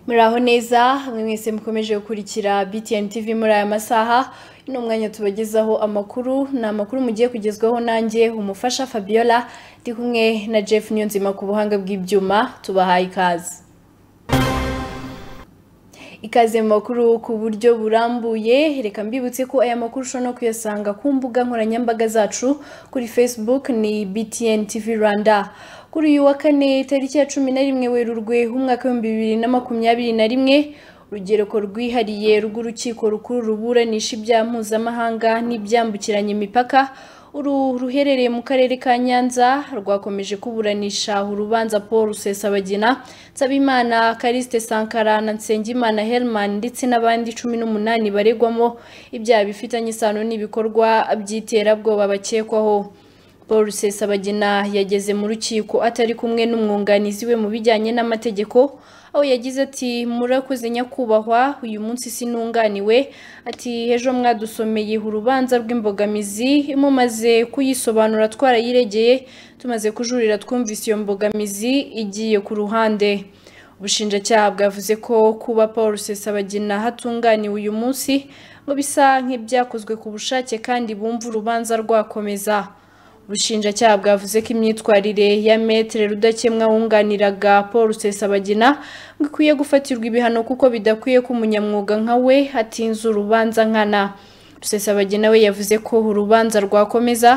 muraho neza mwe mwese mukomeje gukurikira btn tv muri aya masaha ni umwanya tubagezaho amakuru ni amakuru mugiye kugezwaho nanjye umufasha fabiola ndi kumwe na jeff niyonzima ku buhanga bw'ibyuma tubahaye ikaze ikaze mu makuru ku buryo burambuye reka mbibutse ko aya makuru ushobora no kuyasanga ku mbuga nkoranyambaga zacu kuri facebook ni btn tv rwanda kuri uyu wa kane tariki ya cumi na rimwe werurwe umwaka w'ibihumbi bibiri na makumyabiri na rimwe urugereko rwihariye rw'urukiko rukuru ruburanisha ibyaha mpuzamahanga n'ibyambukiranya imipaka uru ruherereye mu karere ka nyanza rwakomeje kuburanisha urubanza paul rusesabagina nsabimana kariste sankara na nsengimana helman ndetse n'abandi cumi n'umunani baregwamo ibyaha bifitanye isano n'ibikorwa by'iterabwoba bakekwaho paul rusesabagina yageze mu rukiko atari kumwe n'umwunganizi we mu bijyanye n'amategeko aho yagize ati murakoze nyakubahwa uyu munsi sinunganiwe ati ejo mwadusomeye urubanza rw'imbogamizi mumaze kuyisobanura twarayiregeye tumaze kujurira twumvise iyo mbogamizi igiye ku ruhande ubushinjacyaha bwavuze ko kuba paul rusesabagina hatunganiwe uyu munsi ngo bisa nk'ibyakozwe ku bushake kandi bumva urubanza rwakomeza ubushinjacyaha bwavuze ko imyitwarire ya metere rudakemwa wunganiraga paul rusesabagina ngo ikwiye gufatirwa ibihano kuko bidakwiye ko umunyamwuga nka we atinze urubanza nkana rusesabagina we yavuze ko urubanza rwakomeza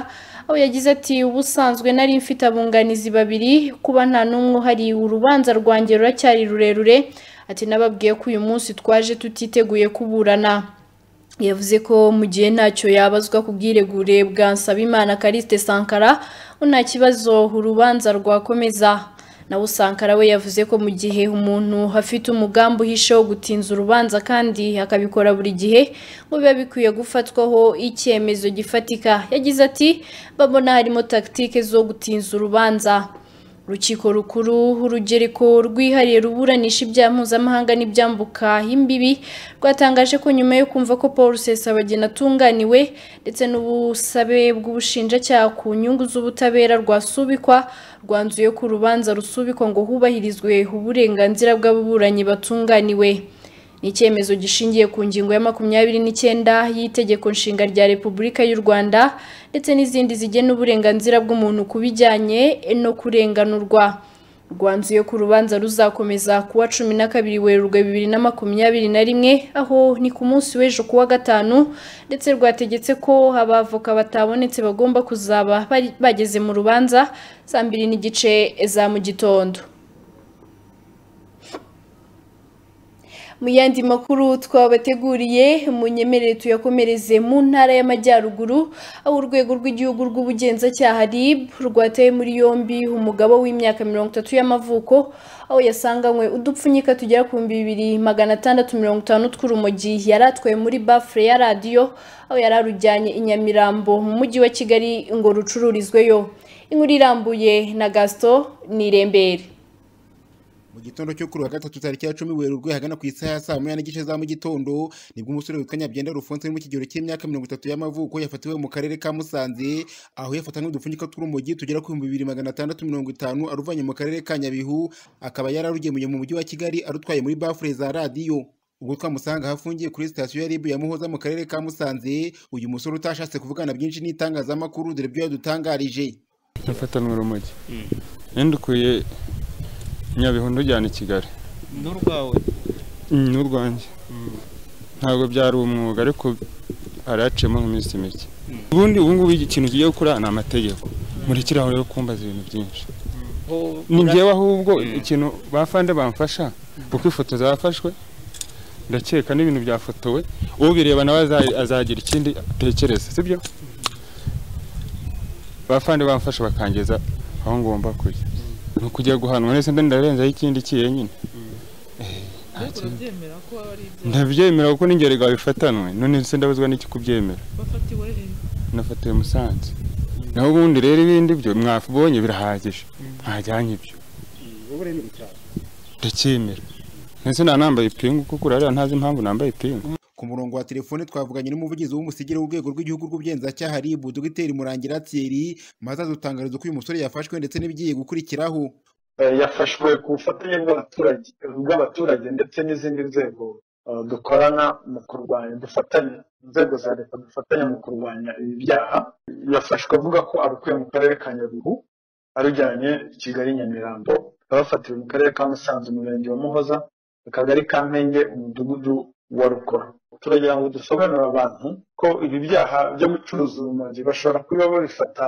aho yagize ati ubusanzwe nari mfite abunganizi babiri kuba nta n'umwe uhari urubanza rwanjye ruracyari rurerure ati nababwiye ko uyu munsi twaje tutiteguye kuburana yavuze ko mu gihe ntacyo yabazwa ku bwiregure bwa nsabimana kariste sankara nta kibazo urubanza rwakomeza nawe sankara we yavuze ko mu gihe umuntu afite umugambi uhishe wo gutinza urubanza kandi akabikora buri gihe ngo biba bikwiye gufatwaho icyemezo gifatika yagize ati babona harimo tagitike zo gutinza urubanza urukiko rukuru urugereko rwihariye ruburanisha ibyaha mpuzamahanga n'ibyambuka imbibi rwatangaje ko nyuma yo kumva ko paul rusesabagina atunganiwe ndetse n'ubusabe bw'ubushinjacyaha ku nyungu z'ubutabera rwasubikwa rwanzuye ko urubanza rusubikwa ngo hubahirizwe uburenganzira bw'ababuranyi batunganiwe ni icyemezo gishingiye ku ngingo ya makumyabiri n'icyenda y'itegeko nshinga rya repubulika y'u rwanda ndetse n'izindi zigena uburenganzira bw'umuntu ku bijyanye no kurenganurwa rwanzuye ko urubanza ruzakomeza kuwa cumi na kabiri werurwe bibiri na makumyabiri na rimwe aho ni ku munsi w'ejo kuwa gatanu ndetse rwategetse ko abavoka batabonetse bagomba kuzaba bageze mu rubanza saa mbiri n'igice za mu gitondo mu yandi makuru twabateguriye munyemerere tuyakomereze mu ntara y'amajyaruguru aho urwego rw'igihugu rw'ubugenzacyaha rib rwateye muri yombi umugabo w'imyaka mirongo itatu y'amavuko aho yasanganywe udupfunyika tugera ku bihumbi bibiri magana atandatu mirongo itanu tw'urumogi yari atwaye muri bafure ya radiyo aho yari arujyanye i nyamirambo mu mujyi wa kigali ngo rucururizweyo inkuru irambuye na gasito ni irembere mu gitondo cyo kuri wa gatatu tariki ya cumi werurwe hagana ku isaha ya saa moya n'igice za mu gitondo nibwo umusore witwa nyabyenda rufonse uri mu kigero cy'imyaka mirongo itatu y'amavuko yafatiwe mu karere ka musanze aho yafatanywe udupfunyika tw'urumogi tugera ku bihumbi bibiri magana atandatu mirongo itanu aruvanye mu karere ka nyabihu akaba yararugemuye mu mujyi wa kigali arutwaye muri bafure za radiyo ubwo twamusanga ahafungiye kuri sitasiyo ya rib ya muhoza mu karere ka musanze uyu musore utashatse kuvugana byinshi n'itangazamakuru dore ibyo yadutangarije yafatanywe urumogi yandukuye nyabihu ndujyana i kigali n'urwawe n'urwanjye ntabwo byari umwuga ariko hari haciyemo nk'iminsi mike ubundi ubu ngubu ikintu kigiye gukora ni amategeko murekeraho rero kumbaza ibintu byinshi ni njyewe ahubwo ikintu bafande bamfasha kuko ifoto zafashwe ndakeka n'ibintu byafotowe ubireba nawe azagira ikindi atekereza sibyo bafande bamfasha bakangeza aho ngomba kujya ni ukujya guhanwa ndetse ndarenzaho ikindi kiye nyine ndabyemera kuko n'ingerega bifatanwe none ndabuzwa n'iki kubyemera nafatiwe musanze naho ubundi rero ibindi byo mwabonye birahagije ntajyanye ibyo ndacyemera ndetse nta nambaye ipingu kuko urareba ntazi impamvu nambaye ipingu ku murongo wa telefone twavuganye n'umuvugizi w'umusigire w'urwego rw'igihugu rw'ubugenzacyaha rib dogiteri murangira thierry maze adutangariza ko uyu musore yafashwe ndetse n'ibigiye gukurikiraho yafashwe ku bufatanye bw'abaturage bw'abaturage ndetse n'izindi nzego dukorana mu kurwanya dufatanya inzego za leta dufatanya mu kurwanya ibi byaha yafashwe avuga ko arekuye mu karere ka nyabihu arujyanye kigali nyamirambo abafatiwe mu karere ka musanze umurenge wa muhoza akagari ka mpenge umudugudu wa rukora turagira ngo dusobanurire abantu ko ibi byaha byo gucuruza urumogi bashobora kuba babifata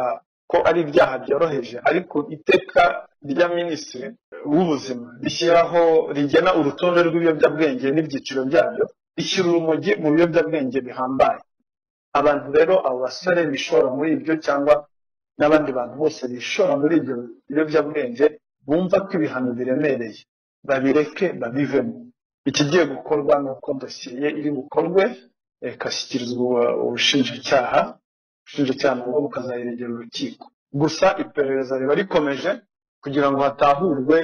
ko ari ibyaha byoroheje ariko iteka rya minisitiri w'ubuzima rishyiraho rigena urutonde rw'ibiyobyabwenge n'ibyiciro byabyo rishyira urumogi mu biyobyabwenge bihambaye abantu rero abo basore bishora muri ibyo cyangwa n'abandi bantu bose bishora muri ibyo biyobyabwenge bumva ko ibihano biremereye babireke babivemo ikigiye gukorwa ni uko dosiye iri bukorwe ikashyikirizwa ubushinjacyaha ubushinjacyaha nabwo bukazayiregera urukiko gusa iperereza riba rikomeje kugira ngo hatahurwe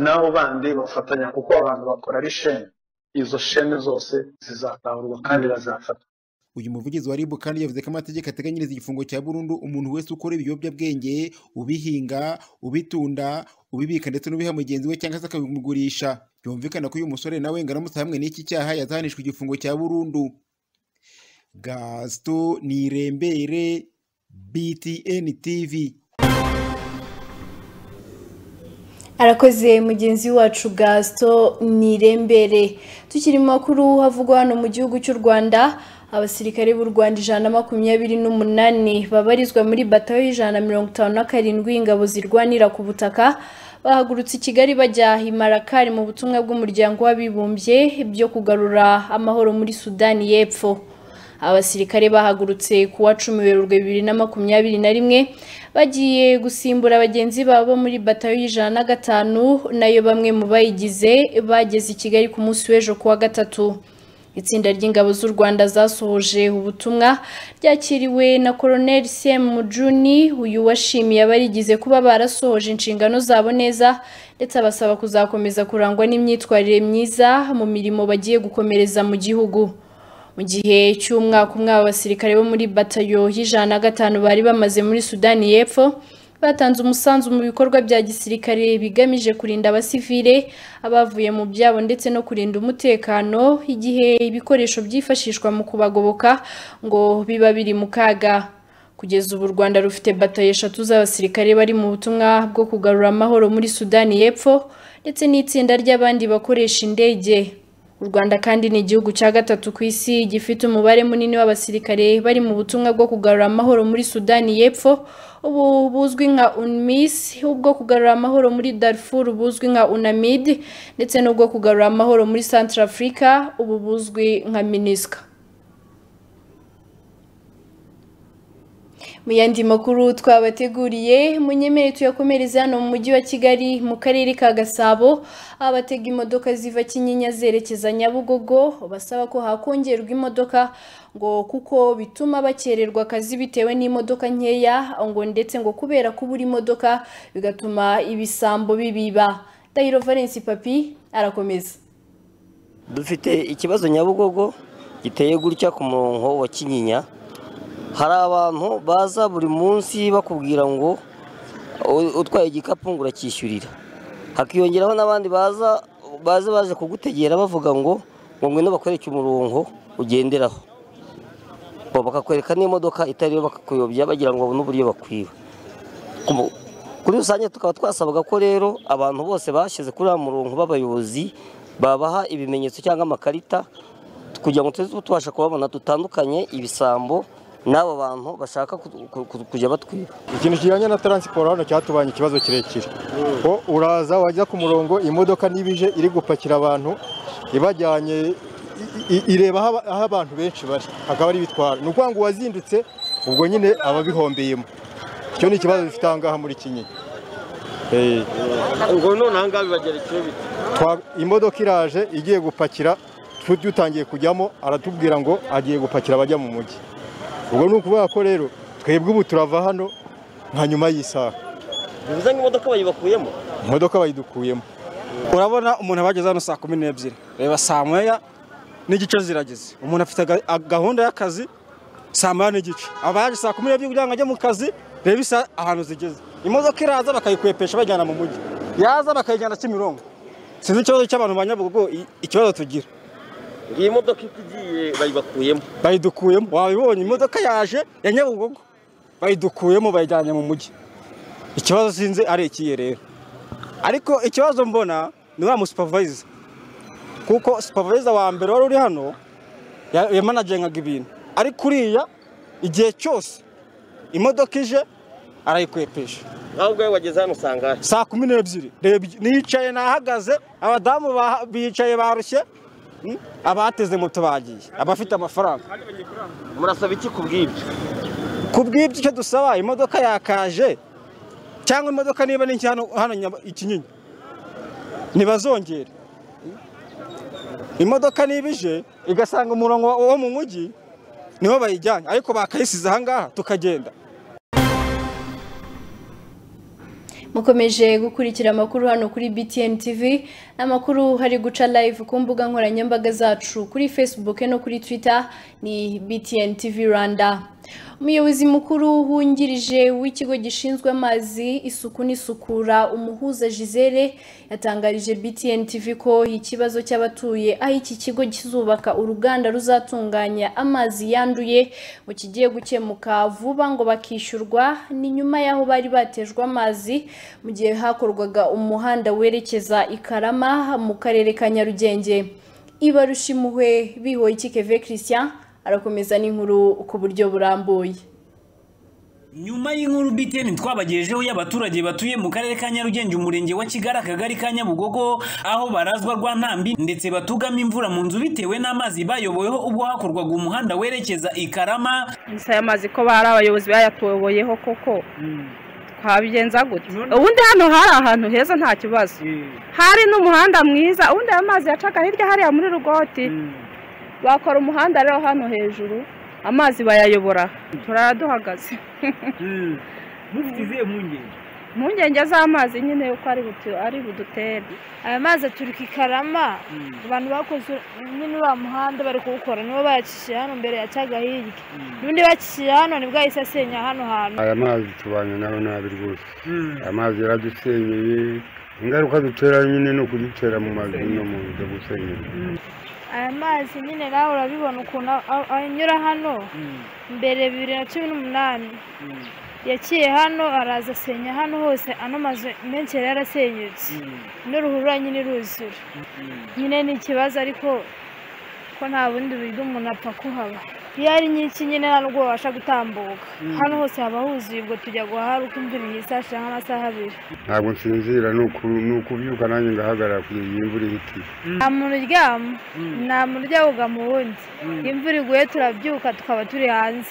n'abo bandi bafatanya kuko abantu bakora ari shene izo shene zose zizatahurwa kandi bazafatwa uyu muvugizi wa ribu kandi yavuze ko amategeko ateganyiriza igifungo cya burundu umuntu wese ukora ibiyobyabwenge ubihinga ubitunda ubibika ndetse n'ubiha mugenzi we cyangwa se akabimugurisha byumvikana ko uyu musore nawe ngaramutse hamwe n'iki cyaha yazahanishwa igifungo cya burundu gasito nirembere btn tv arakoze mugenzi wacu gasito nirembere tukiri mu makuru havugwa hano mu gihugu cy'u rwanda abasirikare b'u rwanda ijana na makumyabiri n'umunani babarizwa muri batayo y'ijana na mirongo itanu na karindwi ingabo zirwanira ku butaka bahagurutse i kigali bajya imarakari mu butumwa bw'umuryango w'abibumbye byo kugarura amahoro muri sudani y'epfo abasirikare bahagurutse ku wa cumi werurwe bibiri na makumyabiri na rimwe bagiye gusimbura bagenzi babo muri batayo y'ijana na gatanu nayo bamwe mu bayigize bageze i kigali ku munsi w'ejo ku wa gatatu itsinda ry'ingabo z'u rwanda zasohoje ubutumwa ryakiriwe na koroneli semu mujuni uyu washimiye abarigize kuba barasohoje inshingano zabo neza ndetse abasaba kuzakomeza kurangwa n'imyitwarire myiza mu mirimo bagiye gukomereza mu gihugu mu gihe cy'umwaka umwe abasirikare bo muri batayo y'ijana na gatanu bari bamaze muri sudani y'epfo batanze umusanzu mu bikorwa bya gisirikare bigamije kurinda abasivile abavuye mu byabo ndetse no kurinda umutekano igihe ibikoresho byifashishwa mu kubagoboka ngo biba biri mu kaga kugeza ubu u rwanda rufite batayo eshatu z'abasirikare bari mu butumwa bwo kugarura amahoro muri sudani y'epfo ndetse n'itsinda ry'abandi bakoresha indege u rwanda kandi ni igihugu cya gatatu ku isi gifite umubare munini w'abasirikare bari mu butumwa bwo kugarura amahoro muri sudani y'epfo ubu buzwi nka unmis ubwo kugarura amahoro muri darfur buzwi nka unamid ndetse n'ubwo kugarura amahoro muri central africa ubu buzwi nka minisca mu yandi makuru twabateguriye munyemere tuyakomereza hano mu mujyi wa kigali mu karere ka gasabo aho abatega imodoka ziva kinyinya zerekeza nyabugogo basaba ko hakongerwa imodoka ngo kuko bituma bakererwa akazi bitewe n'imodoka nkeya ngo ndetse ngo kubera kubura imodoka bigatuma ibisambo bibiba dayiro valence papi arakomeza dufite ikibazo nyabugogo giteye gutya ku murongo wa kinyinya hari abantu baza buri munsi bakubwira ngo utwaye igikapu ngo uracyishyurira hakiyongeraho n'abandi baza baza baje kugutegera bavuga ngo ngo ngwino bakwereke umurongo ugenderaho bakakwereka n'imodoka itariyo bakakuyobya bagira ngo babone uburyo bakwiba kuri rusange tukaba twasabaga ko rero abantu bose bashyize kuri uriya murongo b'abayobozi babaha ibimenyetso cyangwa amakarita kugira ngo tujye tubasha kubabona dutandukanye ibisambo n'abo bantu bashaka kujya batwiba ikintu kijyanye na taransiporo hano cyatubanye ikibazo kirekire ko uraza wajya ku murongo imodoka niba ije iri gupakira abantu ibajyanye ireba aho abantu benshi bari akaba ari ibitwara ni ukuvuga ngo uwazindutse ubwo nyine aba abihombeyemo icyo ni ikibazo gifite aha ngaha muri kinyinya ubwo none aha ngaha bibagera icyo bita imodoka iraje igiye gupakira dutangiye kujyamo aratubwira ngo agiye gupakira abajya mu mujyi ubwo ni ukuvuga ko rero twebwe ubu turava hano nka nyuma y'isaha bivuze ngo imodoka bayibakuyemo imodoka bayidukuyemo urabona umuntu aba yageze hano saa kumi n'ebyiri reba saa moya n'igice zirageze umuntu afite gahunda y'akazi saa moya n'igice aba yaje saa kumi n'ebyiri kugira ngo ajye mu kazi reba isa ahantu zigeze imodoka iraza bakayikwepesha bajyana mu mujyi yaza bakayijyana kimirongo sinzi ikibazo cy'abantu ba nyabugogo i- ikibazo tugira iyi modoka itigiye bayibakuyemo bayidukuyemo wabibonye imodoka yaje ya nyabugogo bayidukuyemo bayijyanye mu mujyi ikibazo sinzi ari ikihe rero ariko ikibazo mbona ni wa musupavayiza kuko supavayiza wa mbere wari uri hano ya- yamanagengaga ibintu ariko uriya igihe cyose imodoka ije arayikwepesha nawe ubwawe wageze hano usanga saa kumi n'ebyiri reba iki- nicaye nahagaze abadamu baha- bicaye barushye mm, abateze moto bagiye abafite amafaranga murasaba iki ku bw'ibyo ku bw'ibyo icyo dusaba imodoka yakaje cyangwa imodoka niba ni nshya hano hano Nyaba- ikinyinya ntibazongere imodoka niba ije igasanga umurongo wa- wo mu mujyi niho bayijyanye ariko bakayisize ahangaha tukagenda mukomeje gukurikira amakuru hano kuri BTN TV amakuru hari guca live ku mbuga nkoranyambaga zacu kuri Facebook no kuri Twitter ni BTN TV Rwanda umuyobozi mukuru wungirije w'ikigo gishinzwe amazi isuku n'isukura umuhuza Gisele yatangarije BTN TV ko ikibazo cy'abatuye aho iki kigo kizubaka uruganda ruzatunganya amazi yanduye mu kigiye gukemuka vuba ngo bakishyurwa ni nyuma y'aho bari batejwe amazi mu gihe hakorwaga umuhanda werekeza i Karama mu karere ka Nyarugenge ibarushimuhwe bihoye Keve Christian arakomeza n'inkuru ku buryo burambuye nyuma y'inkuru BTN twabagejeho y'abaturage batuye mu karere ka Nyarugenge umurenge wa Kigali akagari ka Nyabugogo aho barazwa rwa ntambi ndetse batugama imvura mu nzu bitewe n'amazi bayoboyeho ubwo hakorwaga umuhanda werekeza i Karama gusa aya mazi ko bari abayobozi bayatuyoboyeho koko twabigenza gute ubundi hano hari ahantu heza nta kibazo hari n'umuhanda mwiza ubundi ayo mazi yacaga hirya hariya muri rugoti bakora umuhanda rero hano hejuru amazi bayayobora turara duhagaze mufite izihe mpungenge impungenge z'amazi nyine uko ari butu- ari budutere aya mazi aturuka i karama abantu bakoze nyine uriya muhanda bari kuwukora nibo bayacishije hano mbere yacaga hirya n'undi bacishije hano nibwo ahise asenya hano hantu aya mazi tubanye nayo nabi rwose amazi yaradusenyeye ingaruka dutera nyine ni ukudutera mu mazu no mu nzu gusenyera aya mazi nyine nawe urabibona ukuntu a- a- anyura hano mbere bibiri na cumi n'umunani yaciye hano araza asenya hano hose ano mazu menshi yari yarasenyutse n'uruhurura nyine iruzura nyine ni ikibazo ariko ko nta bundi buryo umuntu apfa kuhaba iyo ari nyinshi nyine nta nubwo wabasha gutambuka hano hose haba huzuye ubwo tujya guhara uko imvura ihise hashira nk'amasaha abiri ntabwo nsinzira ni uku- ni ukubyuka nanjye ngahagarara kugeza iyi imvura ihitiye nta muntu uryama nta muntu ujya mu wundi imvura iguye turabyuka tukaba turi hanze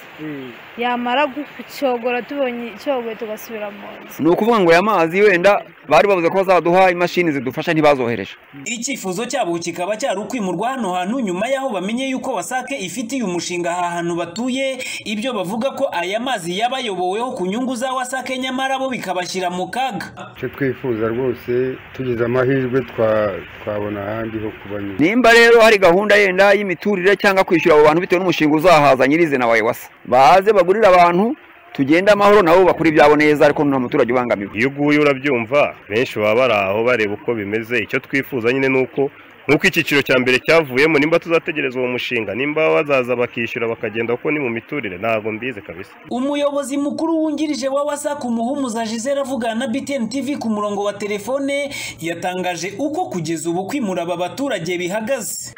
yamara gucyogora tubonye icyogoye tugasubira mu nzu ni ukuvuga ngo aya mazi wenda bari bavuze ko bazaduha imashini zidufasha ntibazohereje icyifuzo cyabo kikaba cyari ukwimurwa hano hantu nyuma y'aho bamenye yuko wasake ifitiye umushinga aha hantu batuye ibyo bavuga ko aya mazi yabayoboweho ku nyungu za wasake nyamara bo bikabashyira mu kaga icyo twifuza rwose tugize amahirwe twa- twabona ahandi ho kuba nyine nimba rero hari gahunda yenda y'imiturire cyangwa kwishyura abo bantu bitewe n'umushinga uzahaza nyirizina wa ewasa baze bagurire abantu tugende amahoro nabo bakora ibyabo neza ariko nta muturage ubangamiwe iyo uguye urabyumva benshi baba bari aho bareba uko bimeze icyo twifuza nyine ni uko nk'uko icyiciro cya mbere cyavuyemo nimba tuzategereza uwo mushinga nimba bazaza bakishyura bakagenda kuko ni mu miturire ntabwo mbizi kabisa umuyobozi mukuru wungirije wa wasake umuhumuza gisele avugana na btn tv ku murongo wa telefone yatangaje uko kugeza ubu kwimura aba baturage bihagaze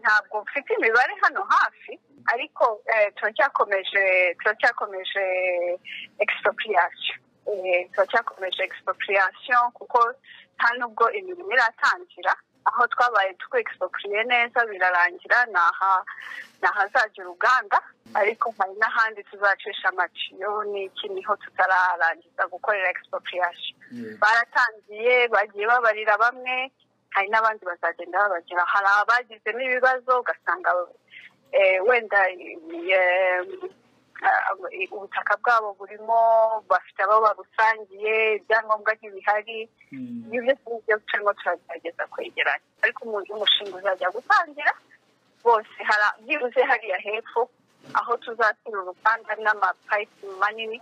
ntabwo mfite imibare hano hafi ariko turacyakomeje turacyakomeje expropriation Eh, turacyakomeje expropriation kuko nta nubwo imirimo iratangira aho twabaye twexpropriye neza birarangira naha- ni ahazajya uruganda ariko hari n'ahandi tuzacisha amatiyo n'iki niho tutararangiza gukorera expropriation baratangiye bagiye babarira bamwe hari n'abandi bazagenda babagera hari abagizemo ibibazo ugasanga eh, wenda eh, eh, ubutaka bwabo burimo bafite abo babusangiye ibyangombwa ntibihari ibyo byose ni byo turimo turagerageza kwegeranya ariko umu- umushinga uzajya gutangira bose hari byibuze hariya hepfo aho tuzashyira uruganda n'amapayipu manini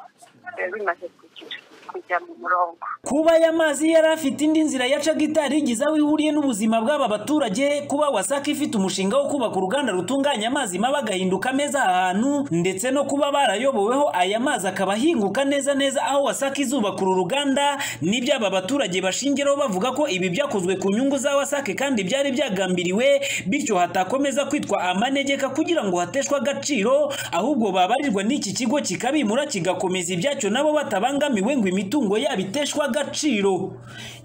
eh, bimaze kugira kujya mu murongo kuba aya mazi yari afite indi nzira yacaga itarigize aho ihuriye n'ubuzima bw'aba baturage kuba wasaka ifite umushinga wo kubaka uruganda rutunganya amazi mabi agahinduka meza aha hantu ndetse no kuba barayoboweho aya mazi akaba ahinguka neza neza aho wasaka izubaka uru ruganda nibyo aba baturage bashingiraho bavuga ko ibi byakozwe ku nyungu za wasake kandi byari byagambiriwe bityo hatakomeza kwitwa amanegeka kugira ngo hateshwe agaciro ahubwo babarirwa n'iki kigo kikabimura kigakomeza ibyacyo nabo batabangamiwe ngo imitungo yabo iteshwe agaciro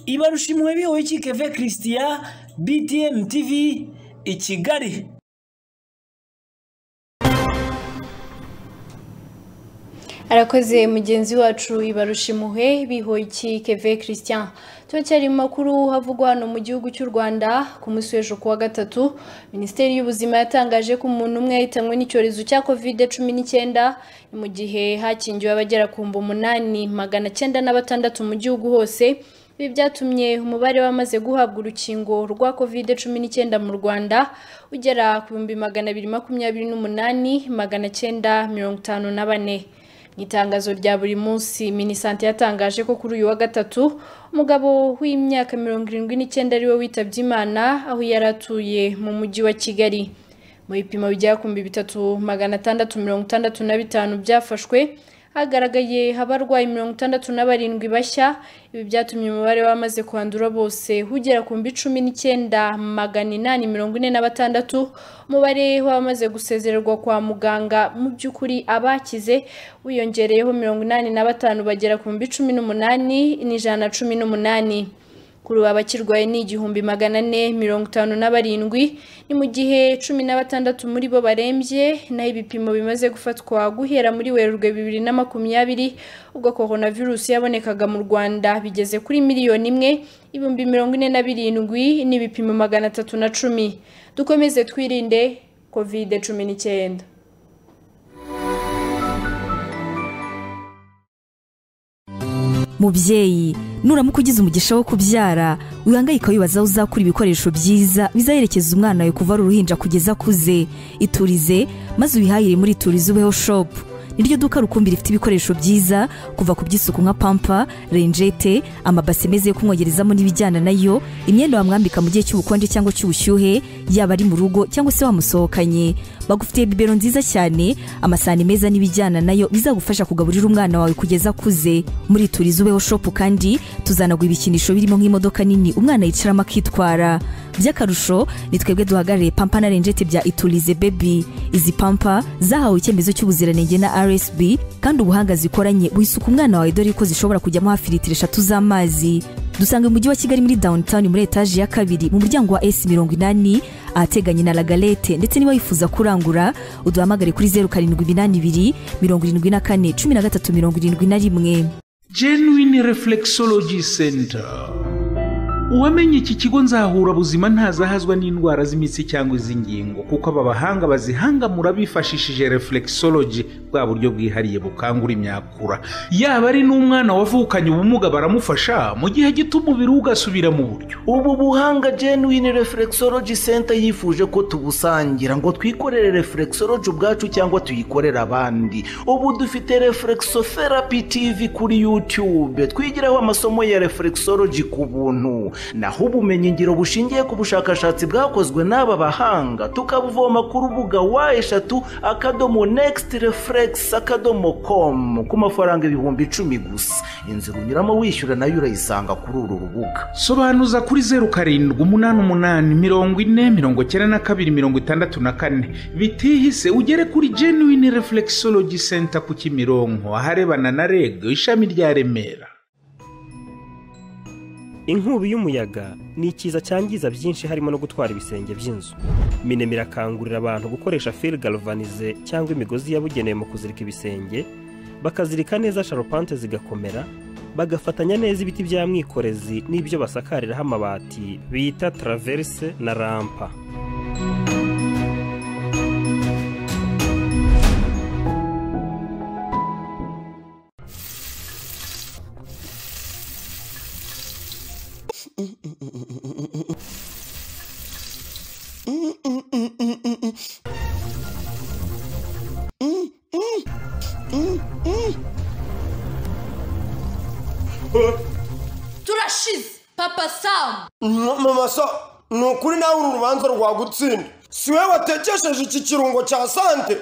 ibarushimwe bihowe kikeve christian btm tv i kigali arakoze mugenzi wacu ibarushimuhe bihoyiki keve christian turacyari mu makuru havugwa hano mu gihugu cy'u rwanda ku munsi w'ejo kuwa gatatu minisiteri y'ubuzima yatangaje ko umuntu umwe yahitanywe n'icyorezo cya covid cumi n'icyenda mu gihe hakingiwe abagera ku mbu umunani magana cyenda na batandatu mu gihugu hose ibi byatumye umubare w'abamaze guhabwa urukingo rwa covid cumi n'icyenda mu rwanda ugera ku bihumbi magana abiri makumyabiri n'umunani magana cyenda mirongo itanu na bane mu itangazo rya buri munsi minisante yatangaje ko kuri uyu wa gatatu umugabo w'imyaka mirongo irindwi n'icyenda ariwe witabye imana aho yari atuye mu mujyi wa kigali mu bipimo bigera ku bihumbi bitatu magana atandatu mirongo itandatu na bitanu byafashwe hagaragaye abarwayi mirongo itandatu na barindwi bashya ibi byatumye umubare w'abamaze kwandura bose ugera ku mbi cumi n'icyenda magana inani mirongo ine na batandatu umubare w'abamaze gusezererwa kwa muganga mu by'ukuri abakize wiyongereyeho mirongo inani na batanu bagera ku mbi cumi n'umunani n'ijana na cumi n'umunani kuri ubu abakirwaye ni igihumbi magana ane mirongo itanu na barindwi ni mu gihe cumi na batandatu muri bo barembye naho ibipimo bimaze gufatwa guhera muri werurwe bibiri na makumyabiri ubwo coronavirus yabonekaga mu rwanda bigeze kuri miliyoni imwe ibihumbi mirongo ine na birindwi n'ibipimo magana atatu na cumi dukomeze twirinde kovide cumi n'icyenda mubyeyi nuramuka ugize umugisha wo kubyara wihangayika wibaza aho uzakura ibikoresho byiza bizaherekeza umwana wawe kuva ari uruhinja kugeza akuze iturize maze ubihahire muri iturize ubeho shopu niryo duka rukumbi rifite ibikoresho byiza kuva ku by'isuku nka pampa renjete amabase meza yo kumwogerezamo n'ibijyana nayo imyenda wamwambika mu gihe cy'ubukonje cyangwa cy'ubushyuhe yaba ari mu rugo cyangwa se wamusohokanye bagufitiye bibero nziza cyane amasahani meza n'ibijyana nayo bizagufasha kugaburira umwana wawe kugeza akuze muri turizi ubeho shopu kandi tuzanagura ibikinisho birimo nk'imodoka nini umwana yicaramo akitwara by'akarusho ni twebwe duhagarariye pampa na renjete bya iturize bebi izi pampa zahawe icyemezo cy'ubuziranenge na rsb kandi ubuhanga zikoranye wisuka umwana wawe dore ko zishobora kujyamo hafi litiro eshatu z'amazi dusanga mu mujyi wa kigali muri downtown muri etaje ya kabiri mu muryango wa s mirongo inani ahateganye na lagalete ndetse niba wifuza kurangura uduhamagare kuri zeru karindwi iminani ibiri mirongo irindwi na kane cumi na gatatu mirongo irindwi na rimwe genuine reflexology center uwamenye iki kigo nzahura buzima ntazahazwa n'indwara z'imitsi cyangwa iz'ingingo kuko aba bahanga bazihangamura bifashishije reflexology bwa buryo bwihariye bukangura imyakura yaba ari n'umwana wavukanye ubumuga baramufasha mu gihe gito umubiri we ugasubira mu buryo ubu buhanga genuine reflexology center yifuje ko tubusangira ngo twikorere reflexology ubwacu cyangwa tuyikorere abandi ubu dufite reflexotherapy tv kuri youtube twigiraho amasomo ya reflexology ku buntu naho ubumenyingiro bushingiye ku bushakashatsi bwakozwe n'aba bahanga tukabuvoma ku rubuga wa eshatu akadomo nekisiti refuregisi akadomo komu ku mafaranga ibihumbi icumi gusa inzira unyuramo wishyura nayo urayisanga kuri uru rubuga sobanuza kuri zeru karindwi umunani umunani mirongo ine mirongo icyenda na kabiri mirongo itandatu na kane bitihise ugere kuri genuine reflexology center ku kimironko aharebana na reg ishami rya remera inkubi y'umuyaga ni ikiza cyangiza byinshi harimo no gutwara ibisenge by'inzu minema irakangurira abantu gukoresha fil galvanize cyangwa imigozi yabugenewe mu kuzirika ibisenge bakazirika neza sharupante zigakomera bagafatanya neza ibiti bya mwikorezi n'ibyo basakariraho amabati bita taraverise na rampa mama samu mama sa ni ukuri nawe uru rubanza rwagutsinda si we watekesheje iki kirungo cya sante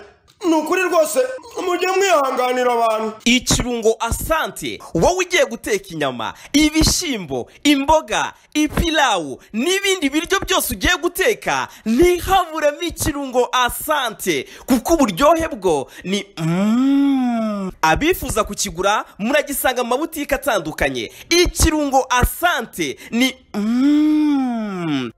ni ukuri rwose mujye mwihanganira abantu ikirungo asante wowe ugiye guteka inyama ibishyimbo imboga ipilawu n'ibindi biryo byose ugiye guteka ntihaburemo ikirungo asante kuko uburyohe bwo ni Mm. abifuza kukigura muragisanga mu mabutike atandukanye ikirungo asante ni Mm.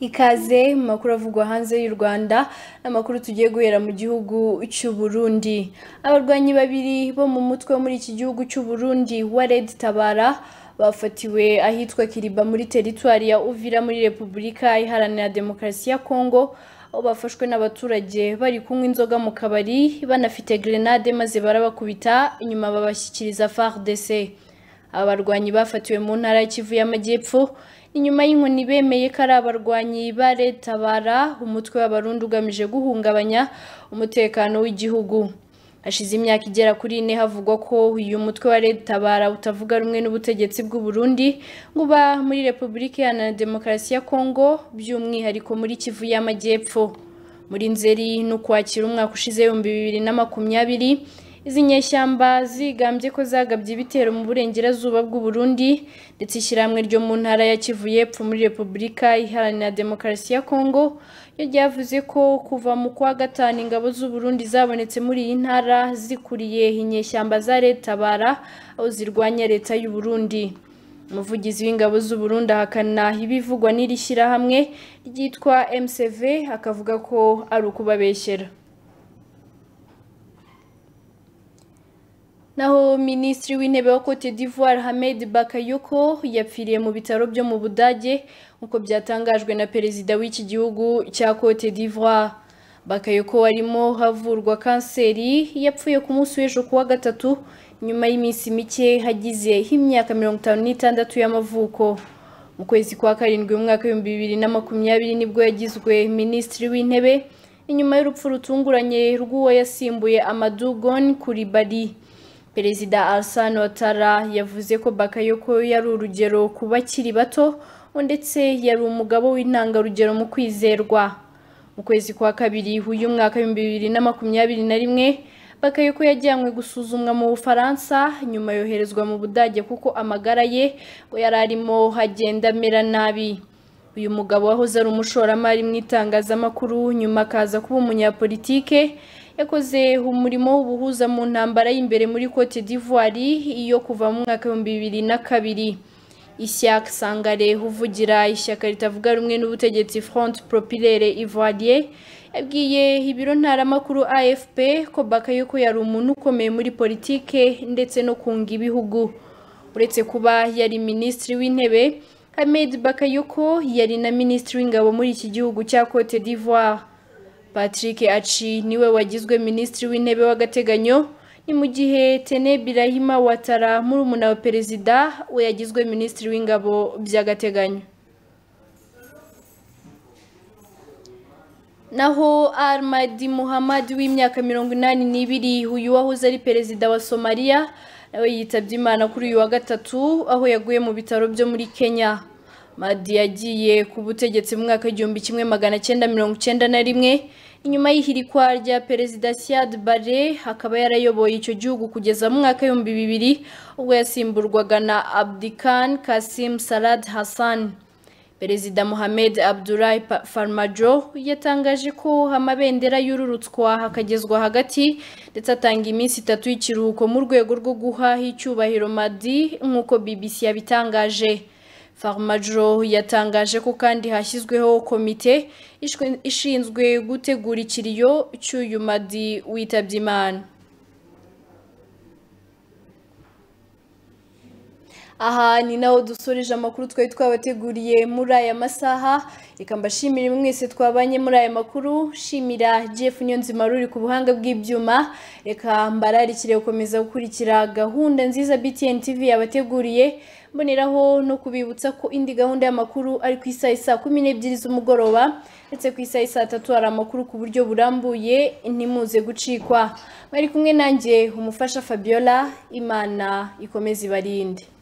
ikaze mu makuru avugwa hanze y'u rwanda n'amakuru tugiye guhera mu gihugu cy'u Burundi abarwanyi babiri bo mu mutwe wo muri iki gihugu cy'u Burundi wa Red Tabara bafatiwe ahitwa Kiriba muri teritwari ya Uvira muri Repubulika Iharanira Demokarasi ya Kongo aho bafashwe n'abaturage bari kunywa inzoga mu kabari banafite grenade maze barabakubita inyuma babashyikiriza FARDC abarwanyi bafatiwe mu ntara y'ikivu y'amajyepfo inyuma y'inkoni bemeye ko ari abarwanyi ba retabara umutwe w'abarundi ugamije guhungabanya umutekano w'igihugu hashize imyaka igera kuri ine havugwa ko uyu mutwe wa retabara utavuga rumwe n'ubutegetsi bw'u Burundi ngo uba muri repubulika iharanira demokarasi ya kongo by'umwihariko muri kivu y'amajyepfo muri nzeri n'ukwakira umwaka ushize ibihumbi bibiri na makumyabiri izi nyeshyamba zigambye ko zagabye ibitero mu burengerazuba bw'u Burundi ndetse ishyirahamwe ryo mu ntara ya Kivu y'Epfo muri Repubulika Iharanira Demokarasi ya Kongo yo ryavuze ko kuva mu kwa gatanu ingabo z'u Burundi zabonetse muri iyi ntara zikuriye inyeshyamba za Leta bara aho zirwanya Leta y'u Burundi umuvugizi w'ingabo z'u Burundi ahakana ibivugwa n'iri shyirahamwe ryitwa MCV akavuga ko ari ukubabeshyera naho minisitiri w'intebe wa Cote d'Ivoire Hamed Bakayoko yapfiriye mu bitaro byo mu Budage nk'uko byatangajwe na perezida w'iki gihugu cya Cote d'Ivoire Bakayoko arimo havurwa kanseri yapfuye ku munsi w'ejo ku wa gatatu nyuma y'iminsi mike hagize imyaka mirongo itanu n'itandatu y'amavuko mu kwezi kwa karindwi umwaka w'ibihumbi bibiri na makumyabiri nibwo yagizwe minisitiri w'intebe inyuma y'urupfu rutunguranye rw'uwo yasimbuye Amadou Gon Coulibaly perezida Alassane Ouattara yavuze ko Bakayoko yari urugero ku bakiri bato ndetse yari umugabo w'intangarugero mu kwizerwa mu kwezi kwa kabiri uyu mwaka w'ibihumbi bibiri na makumyabiri na rimwe Bakayoko yajyanywe gusuzumwa mu Bufaransa nyuma yoherezwa mu Budage kuko amagara ye ngo yari arimo hagenda amera nabi uyu mugabo wahoze ari umushoramari mu itangazamakuru nyuma akaza kuba umunyapolitike yakoze umurimo w'ubuhuza mu ntambara y'imbere muri Cote d'Ivoire iyo kuva mu mwaka w'ibihumbi bibiri na kabiri Ishyaka Sangare uvugira ishyaka ritavuga rumwe n'ubutegetsi Front Populaire Ivoirien yabwiye ibiro ntaramakuru AFP ko Bakayoko yari umuntu ukomeye muri politike ndetse no kunga ibihugu uretse kuba yari minisitiri w'intebe Ahmed Bakayoko yari na minisitiri w'ingabo muri iki gihugu cya Cote d'Ivoire patrick aci niwe wagizwe minisitiri w'intebe w'agateganyo ni mu gihe tene birahima watara murumuna wa perezida we yagizwe minisitiri w'ingabo by'agateganyo naho armadi muhammad w'imyaka mirongo inani n'ibiri uyu wahoze ari perezida wa somaliya nawe yitabye imana kuri uyu wa gatatu aho yaguye mu bitaro byo muri kenya madi yagiye ku butegetsi mu mwaka w'igihumbi kimwe magana cyenda mirongo icyenda na rimwe inyuma y'ihirikwa rya perezida siad bare akaba yarayoboye icyo gihugu kugeza mu mwaka w'ibihumbi bibiri ubwo yasimburwaga na abdikan kasim sarad hassan perezida mohamed abdulahi farmajo yatangaje ko amabendera yururutswa hakagezwa hagati ndetse atanga iminsi itatu y'ikiruhuko mu rwego rwo guha icyubahiro madi nk'uko bbc yabitangaje Farmajo yatangaje ko kandi hashyizweho komite ishinzwe gutegura ikiriyo cy'uyu madi witabye imana aha ni naho dusoreje amakuru twari twabateguriye muri aya masaha reka mbashimire mwese twabanye muri aya makuru shimira jeff nyonzima ruri ku buhanga bw'ibyuma reka mbararikire gukomeza gukurikira gahunda nziza btn tv yabateguriye mboneraho no kubibutsa ko indi gahunda y'amakuru ari ku isaha isaa kumi n'ebyiri z'umugoroba ndetse ku isaha isaa tatu hari amakuru ku buryo burambuye ntimuze gucikwa mwari kumwe nanjye umufasha fabiola imana ikomeze ibarinde